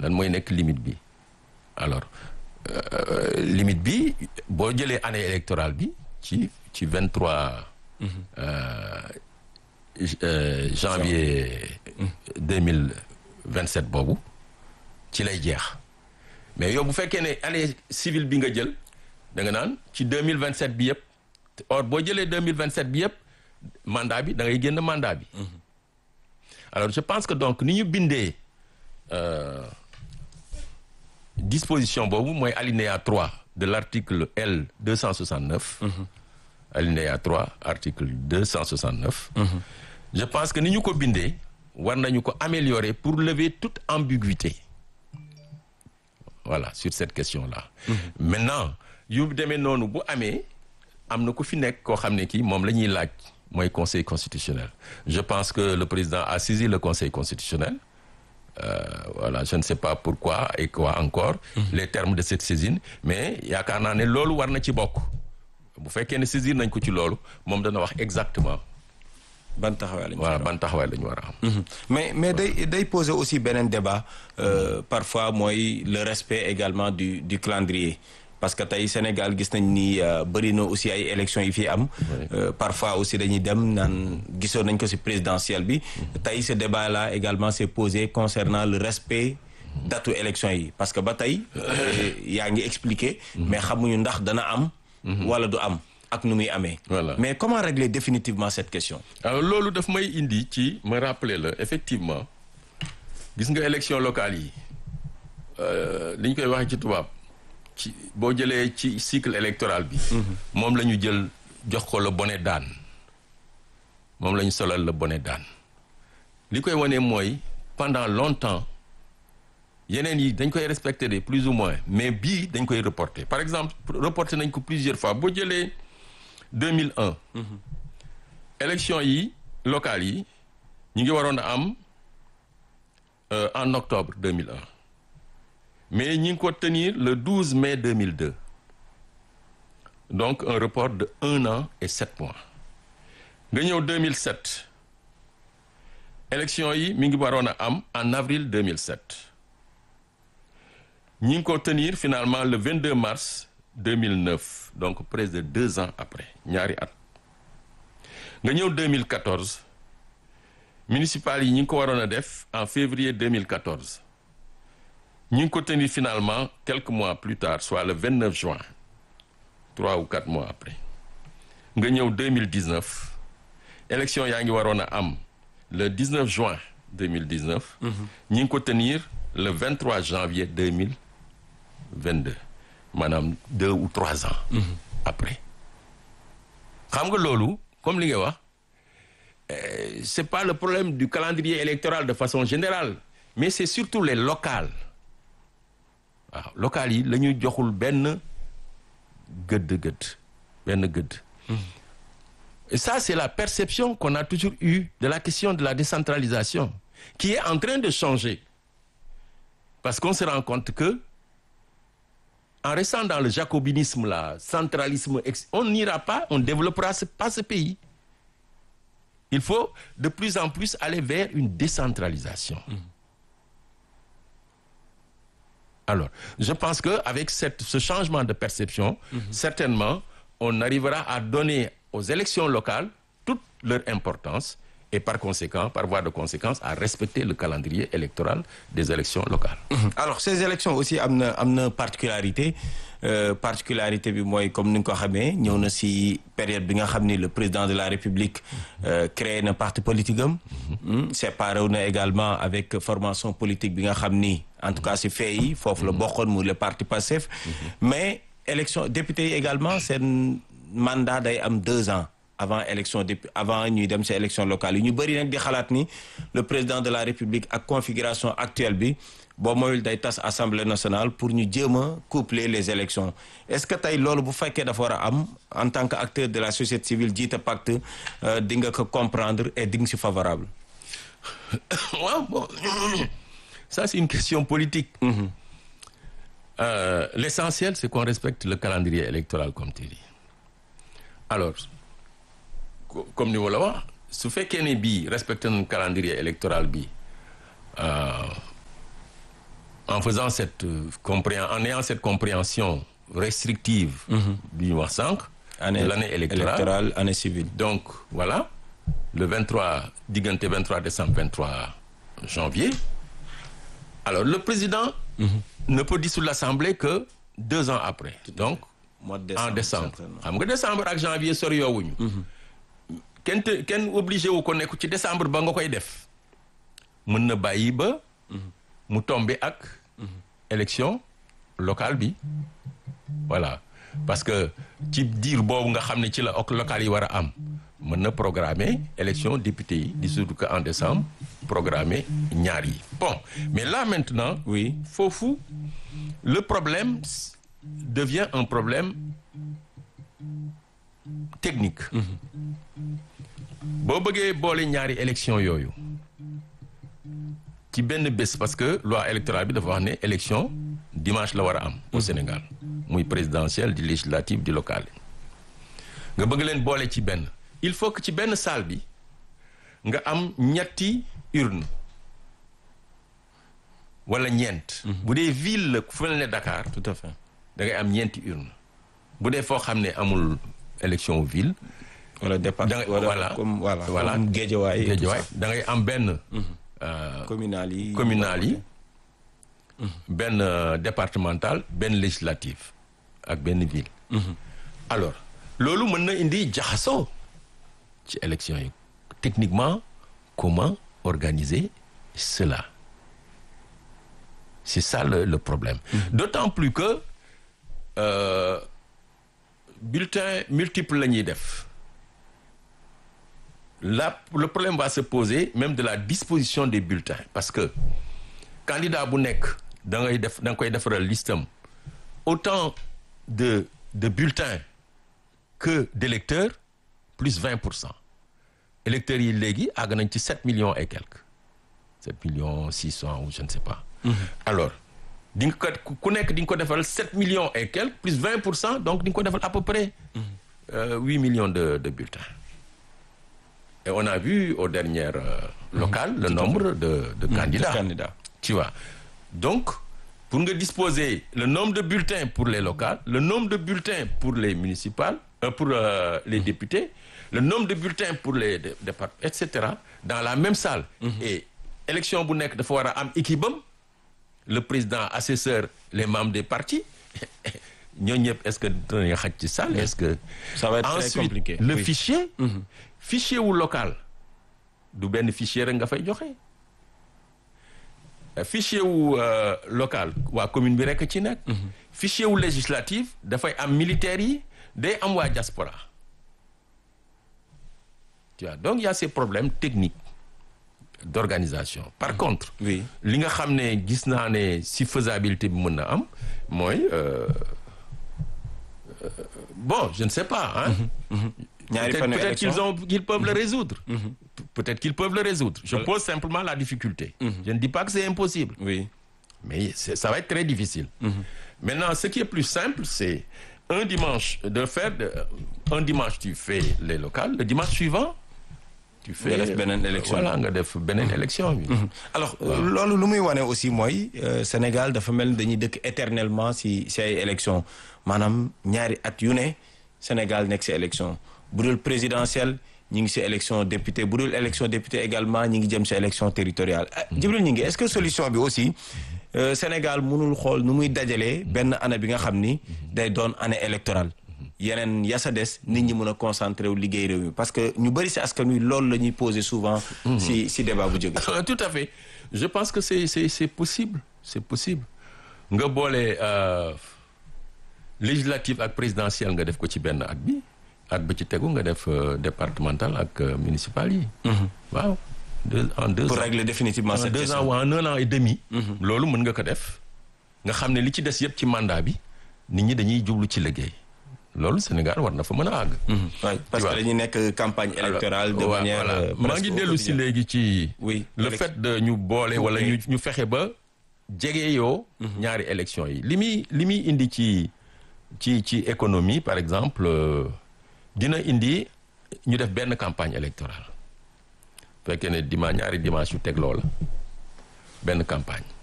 lan mooy nekk limite bi alors euh, limite bi boo jëlee année électorale bi ci ci vingt trois janvier deux mille vingt sept boobu ci lay jeex mais yow bu fekkee ne année civile bi nga jël da nga naan ci deux mille vingt sept bi yëpp or boo jëlee deux mille vingt sept bi yëpp mandat bi da ngay génn mandat bi. alors je pense que donc ni ñu bindee euh, disposition boobu mooy alinéa 3 de l'article L 269. alinéa 3 article 269. je pense que ni ñu ko bindee war nañu ko améliorer pour lever toute ambiguïté voilà sur cette question-là. maintenant yu demee noonu bu amee am na ku fi nekk koo xam ne kii moom la ñuy laaj. mooy conseil constitutionnel je pense que le président a saisi le conseil constitutionnel euh, voilà je ne sais pas pourquoi et quoi encore les termes de cette saisine mais yaakaar naa ne loolu war na ci bokk bu fekkee ne saisir nañ ko ci loolu moom dana wax exactement ban taxawaay lañu voilà ban taxawaay la ñu war a am mais mais day day poser aussi beneen débat euh, parfois mooy le respect également du du calendrier parce que tey Sénégal gis nañ ni bëri na aussi ay élections yi fi am. parfois aussi dañuy dem naan gisoon nañ ko ci présidentielle bi. tey ce débat là également s'est posé concernant le respect datu élections yi parce que ba tey yaa ngi expliquer. mais xamuñu ndax dana am. wala du am ak nu muy amee. voilà mais comment régler définitivement cette question. alors loolu daf may indi ci ma rappeler la effectivement gis nga élections locales yi li ñu koy waxee ci tubaab. ci boo jëlee ci cycle électoral bi moom la ñu jël jox ko le bonnet d'âne moom la ñu solal le bonnet d'âne li koy wane mooy pendant longtemps yeneen yi dañ koy respecter de plus ou moins mais bii dañ koy reporter par exemple reporter nañ ko plusieurs fois boo jëlee 2001 élection yi locales yi ñu ngi waroon a am en octobre 2001 mais ñi ngi ko tenir le 12 mai 2002 donc un report de un an et sept mois nga ñëw 2007 élection yi mi ngi waroon a am en avril 2007 ñi ngi ko tenir finalement le 22 mars 2009 donc près de deux ans après ñaari at nga ñëw 2014 municipal yi ñi ngi ko waroon a def en février 2014 ñu ngi ko tenir finalement quelques mois plus tard soit le 29 juin trois ou quatre mois après nga ñëw 2019 élection yaa ngi waroon a am le 19 juin 2019 ñi ngi ko tenir le 23 janvier 2022 maanaam deux ou trois ans après xam nga loolu comme li nga wax c'est pas le problème du calendrier électoral de façon générale mais c'est surtout les locales waaw local yi la ñuy joxul benn gëdd gëdd benn gëdd et ça c'est la perception qu'on a toujours eue de la question de la décentralisation qui est en train de changer parce qu'on se rend compte que en restant dans le jacobinisme là centralisme on n'ira pas on développera pas ce pays il faut de plus en plus aller vers une décentralisation alors je pense que avec cette ce changement de perception mmh. certainement on arrivera à donner aux élections locales toute leur importance et par conséquent par voie de conséquence à respecter le calendrier électoral des élections locales mmh. alors ces élections aussi am na am na particularité euh, particularité bi mooy comme ni nga ko xamee ñëw na ci période bi nga xam ni le président de la République euh, créé na parti politique am mmh. séparé wu na également avec formation politique bi nga xam ni en tout cas ci fee yi foofu la bokkoon mu le parti Pastef mais élection député yi également seen mandat day am deux ans avant élection député avant ñuy dem ci élection locale yi ñu bëri nag di xalaat ni le président de la République ak configuration actuelle bi boo moyul day tas assemblée nationale pour ñu jéem a coupler les élections est-ce que tey loolu bu fekkee dafa war a am en tant que acteur de la société civile jiite pacte di nga ko comprendre et di nga ci favorable waaw bon ça c'est une question politique mmh. euh, l'essentiel c'est qu'on respecte le calendrier électoral comme tu dis alors comme ni ma la wax su fekkee ne bii respecté nañ calendrier électoral bi en faisant cette euh, compréhen en ayant cette compréhension restrictive bi ñu wax sànq année de l'année électorale électorale année civile. donc voilà le 23 diggante 23 décembre 23 janvier alors le président ne peut dissoudre l'assemblée que deux ans après donc mois de en décembre certainement. xam nga décembre ak janvier sori yoowuñu kenn te kenn obligé wu ko nekk ci décembre ba nga koy def mën na bàyyi ba mu tombe ak élection locale bi voilà parce que ci diir boobu nga xam ne ci la ok locale yi war a am mën na programmer élection député yi di surtout que en décembre programmer ñaar yi bon mais là maintenant oui foofu le problème s- devient un problème technique boo bëggee boole ñaari élection yooyu ci benn bés parce que loi électorale bi dafa wax ne élection dimanche la war a am au Sénégal muy présidentielle di législative di locale nga bëgg leen boole ci benn il faut que ci benn salle bi nga am ñetti urne wala ñeent bu dee ville la fu mel ne Dakar tout à fait. da ngay am ñeenti urne bu dee foo xam ne amul élection ville wala départ da ngay wala voilà comme voilà voilà comme Guédiawaye et tout Guédiawaye ça. da ngay am benn euh, communal yi. communal yi benn euh, départemental benn législative ak benn ville alors loolu mën na indi jaxasoo ci élection yi techniquement comment organiser cela c'est ça le, le problème d'autant plus que euh, bulletin multiple la ñuy def là le problème va se poser même de la disposition des bulletins parce que candidat bu nekk da ngay def da nga koy defaral listam autant de de bulletins que d'électeurs plus 20 pour cent électeurs yi léegi àgg nañ ci 7 millions et quelques 7 millions 600 ou je ne sais pas alors di nga ko ku nekk di nga ko defal 7 millions et quelques plus 20 pour cent donc di nga ko defal à peu près euh, 8 millions de de bulletins et on a vu aux dernières euh, locales le nombre de de candidats candidat. tu vois donc pour nga disposer le nombre de bulletins pour les locales le nombre de bulletins pour les municipales euh, pour euh, les députés le nombre de bulletins pour les dé- départements et cetera dans la même salle et élection bu nekk dafa war a am équipe am le président assesseur les membres des partis ñoo ñëpp est-ce que dinañ xaj ci salle est-ce que Ça va être très ensuite compliqué. le Oui. fichier fichier wu local du benn fichier rek nga fay joxe Euh, fichier wu euh, local waa commune bi rek ci nekk fichier wu législatif dafay am militaires yi day am waa diaspora tu vois donc il y a ces problèmes techniques d'organisation par contre oui li nga xam ne gis naa ne si faisabilité bi mën na am mooy euh, euh, bon je ne sais pas hein ñaari peut-être fan peut-être qu'ils ont qu'ils peuvent le résoudre peut-être qu'ils peuvent le résoudre je Voilà. pose simplement la difficulté je ne dis pas que c'est impossible oui mais c'est- ça va être très difficile maintenant ce qui est plus simple c'est un dimanche de faire de, un dimanche tu fais les locales le dimanche suivant tu fais def beneen élection. voilà nga def beneen élection bi alors loolu lu muy wane aussi mooy euh, Sénégal dafa mel ni dañuy dëkk éternellement si si ay élection maanaam ñaari at yu ne Sénégal nekk si élection bu dul présidentielle ñi ngi si élection député bu dul élection député également ñi ngi jëm si élection territoriale ah Djibril ñi ngi est-ce que solution bi aussi euh, Sénégal mënul xool nu muy dajalee benn année bi nga xam ni day doon année électorale yeneen yasa des nit ñi mën a concentré wu liggéey réew mi parce que ñu bëri si askan wi loolu la ñuy poser souvent si si débat bu jóge tout à fait je pense que c'est c'est c'est possible c'est possible nga boole euh, législative ak présidentielle nga def ko ci benn at bi at ba ci tegu nga def euh, départemental ak euh, municipal yi waaw deux en deux pour ans régler définitivement en cette deux question. ans ou en un an et demi loolu mën nga ko def nga xam ne li ci des yëpp ci mandat bi nit ñi dañuy jublu ci liggéey loolu Sénégal war na fa mën a àgg Ouais, parce Tu que vois. dañuy nekk campagne électorale de Alors, manière voilà. euh, maa presque ngi au dellu si quotidien. léegi ci Oui, le élec- fait de ñu boole wala ñu ñu fexe ba jege yoo ñaari élection yi li muy li muy indi ci ci ci économie par exemple euh, dina indi ñu def benn campagne électorale fekkee ne dimanche ñaari dimanche yu teg loola benn campagne